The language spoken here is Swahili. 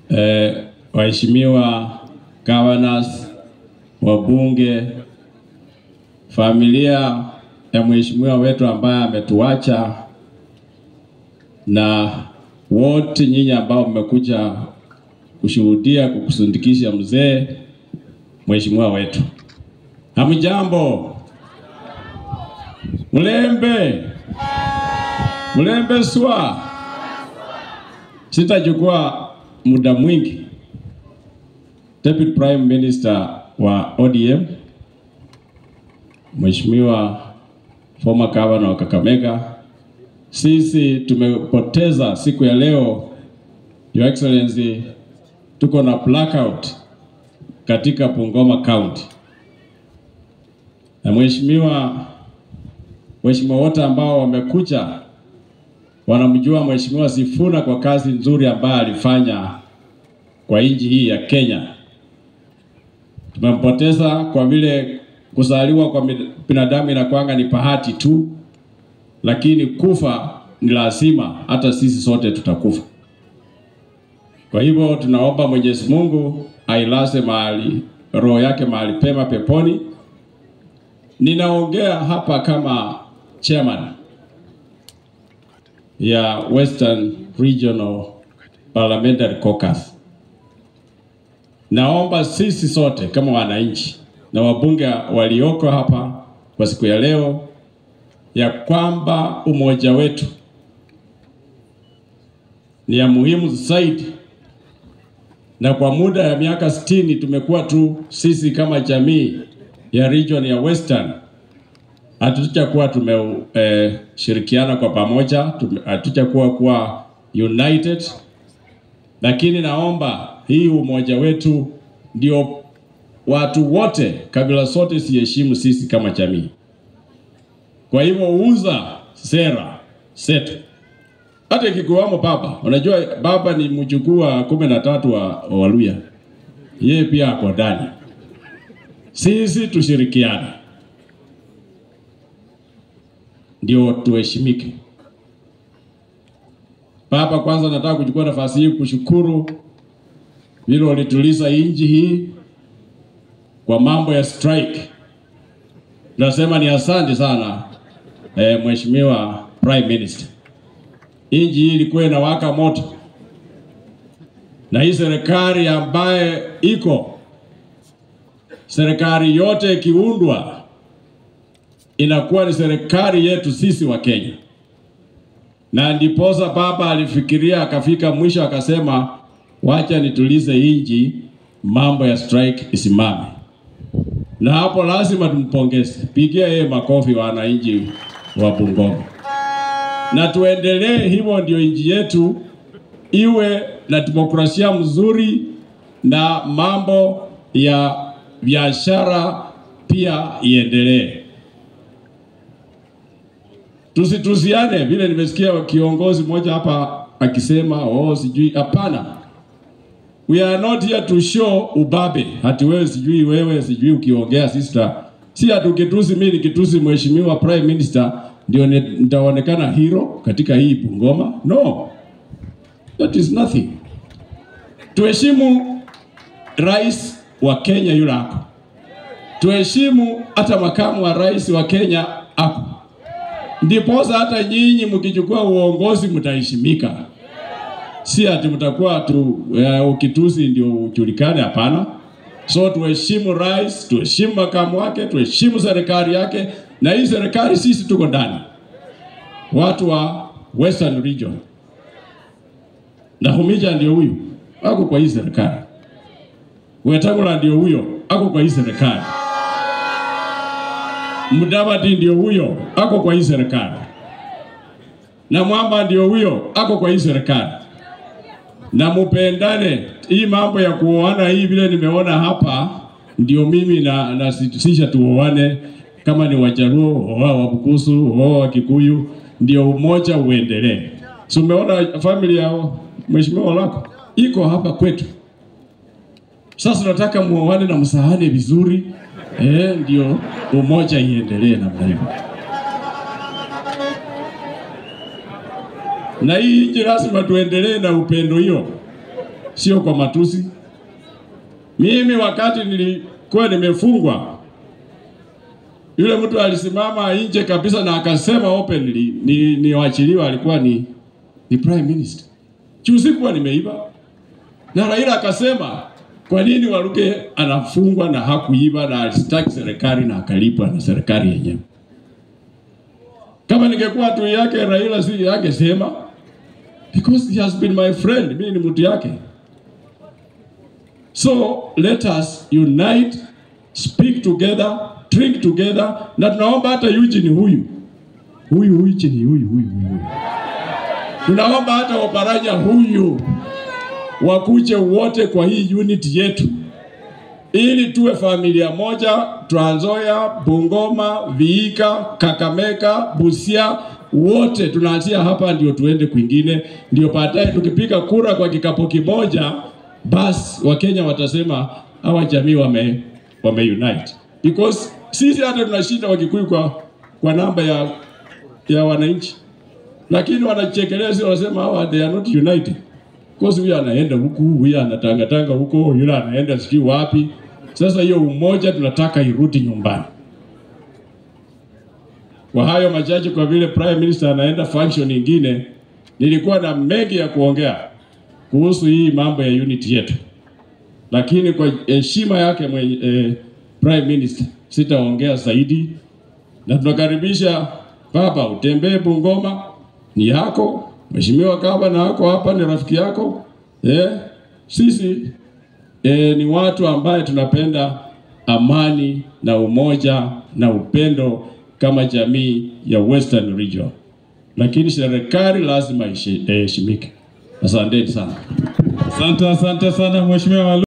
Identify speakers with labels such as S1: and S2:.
S1: eh, waheshimiwa governors, wabunge, familia ya mheshimiwa wetu ambaye ametuacha na wote nyinyi ambao mmekuja kushuhudia kukusindikisha mzee mheshimiwa wetu. Hamjambo? Mlembe, mlembe swa. Sitachukua muda mwingi. Deputy Prime Minister wa ODM Mheshimiwa former governor wa Kakamega, sisi tumepoteza siku ya leo, Your Excellency, tuko na blackout katika Bungoma County, na mheshimiwa Mheshimiwa wote ambao wamekuja wanamjua Mheshimiwa Sifuna kwa kazi nzuri ambayo alifanya kwa nchi hii ya Kenya. Tumempoteza kwa vile kuzaliwa kwa binadamu inakwanga ni bahati tu, lakini kufa ni lazima, hata sisi sote tutakufa. Kwa hivyo tunaomba Mwenyezi Mungu ailaze mahali roho yake mahali pema peponi. Ninaongea hapa kama chairman ya Western Regional Parliamentary Caucus. Naomba sisi sote kama wananchi na wabunge walioko hapa kwa siku ya leo ya kwamba umoja wetu ni ya muhimu zaidi, na kwa muda ya miaka sitini tumekuwa tu sisi kama jamii ya region ya Western hatujakuwa tumeshirikiana eh, kwa pamoja, hatujakuwa kuwa united, lakini naomba hii umoja wetu ndio watu wote kabila zote siheshimu sisi kama jamii. Kwa hivyo uza sera zetu, hata ikikuwamo baba. Unajua baba ni mjukuu wa kumi na tatu wa Waluya, yeye pia ako ndani. Sisi tushirikiane ndio tuheshimike. Baba, kwanza nataka kuchukua nafasi hii kushukuru vile ulituliza nchi hii kwa mambo ya strike. Nasema ni asante sana eh, Mheshimiwa Prime Minister. Nchi hii ilikuwa inawaka moto, na hii serikali ambaye iko serikali yote ikiundwa inakuwa ni serikali yetu sisi wa Kenya, na ndiposa baba alifikiria akafika mwisho akasema, wacha nitulize inji, mambo ya strike isimame. Na hapo lazima tumpongeze, pigia yeye makofi wananchi wa Bungoma, na tuendelee hivyo, ndio inji yetu iwe na demokrasia mzuri na mambo ya biashara pia iendelee. Tusitusiane vile nimesikia kiongozi mmoja hapa akisema oh, sijui. Hapana, we are not here to show ubabe, hati wewe sijui wewe sijui ukiongea sister, si hatukitusi. Mimi nikitusi mheshimiwa prime minister ndio nitaonekana hero katika hii Bungoma? No, that is nothing. Tuheshimu rais wa Kenya yule hapo, tuheshimu hata makamu wa rais wa Kenya hapo ndiposa hata nyinyi mkichukua uongozi mtaheshimika, si ati mtakuwa tu uh, ukitusi ndio ujulikane. Hapana. So tuheshimu rais, tuheshimu makamu wake, tuheshimu serikali yake, na hii serikali sisi tuko ndani, watu wa Western Region. Nakhumicha ndio huyu ako kwa hii serikali, Wetangula ndio huyo ako kwa hii serikali. Mudavadi ndio huyo ako kwa hii serikali, na Mwamba ndio huyo ako kwa hii serikali, na mupendane. Hii mambo ya kuoana hii vile nimeona hapa, ndio mimi na nasisha tuoane, kama ni Wajaluo oa Wabukusu oa Wakikuyu, ndio umoja uendelee. Si umeona familia ya mheshimiwa lako iko hapa kwetu. Sasa tunataka muoane na msahane vizuri eh, ndio umoja iendelee namna hiyo. Na hii nchi lazima tuendelee na upendo hiyo, sio kwa matusi. Mimi wakati nilikuwa nimefungwa, yule mtu alisimama nje kabisa na akasema openly ni niwachiliwa, alikuwa ni, ni prime minister. Juu sikuwa nimeiba, na Raila akasema kwa nini Waluke anafungwa na hakuiba na alistaki serikali na akalipwa na serikali yenyewe. Kama ningekuwa tu yake Raila si yake sema because he has been my friend, mimi ni mtu yake. So let us unite, speak together, drink together, na tunaomba hata Eugene huyu huyu huyu chini huyu huyu huyu, tunaomba hata Oparanya huyu wakuje wote kwa hii unit yetu, ili tuwe familia moja. Trans Nzoia, Bungoma, Vihiga, Kakamega, Busia, wote tunaanzia hapa, ndio tuende kwingine, ndio baadaye tukipiga kura kwa kikapu kimoja, basi Wakenya watasema hawa jamii wame, wame unite because sisi hata tunashinda Wakikuyu kwa, kwa namba ya, ya wananchi, lakini wanachekelea, si wanasema hawa they are not united Kosi huyu anaenda huku, huyu anatangatanga huko, yule anaenda sijui wapi. Sasa hiyo umoja tunataka irudi nyumbani. Kwa hayo machache, kwa vile prime minister anaenda function nyingine, nilikuwa na mengi ya kuongea kuhusu hii mambo ya unit yetu, lakini kwa heshima yake mwenye, eh, prime minister sitaongea zaidi, na tunakaribisha baba, utembee Bungoma, ni yako Mheshimiwa Gavana wako hapa ni rafiki yako eh, sisi eh, ni watu ambaye tunapenda amani na umoja na upendo kama jamii ya Western Region, lakini serikali lazima iheshimike. Asanteni sana.
S2: Asante, asante sana Mheshimiwa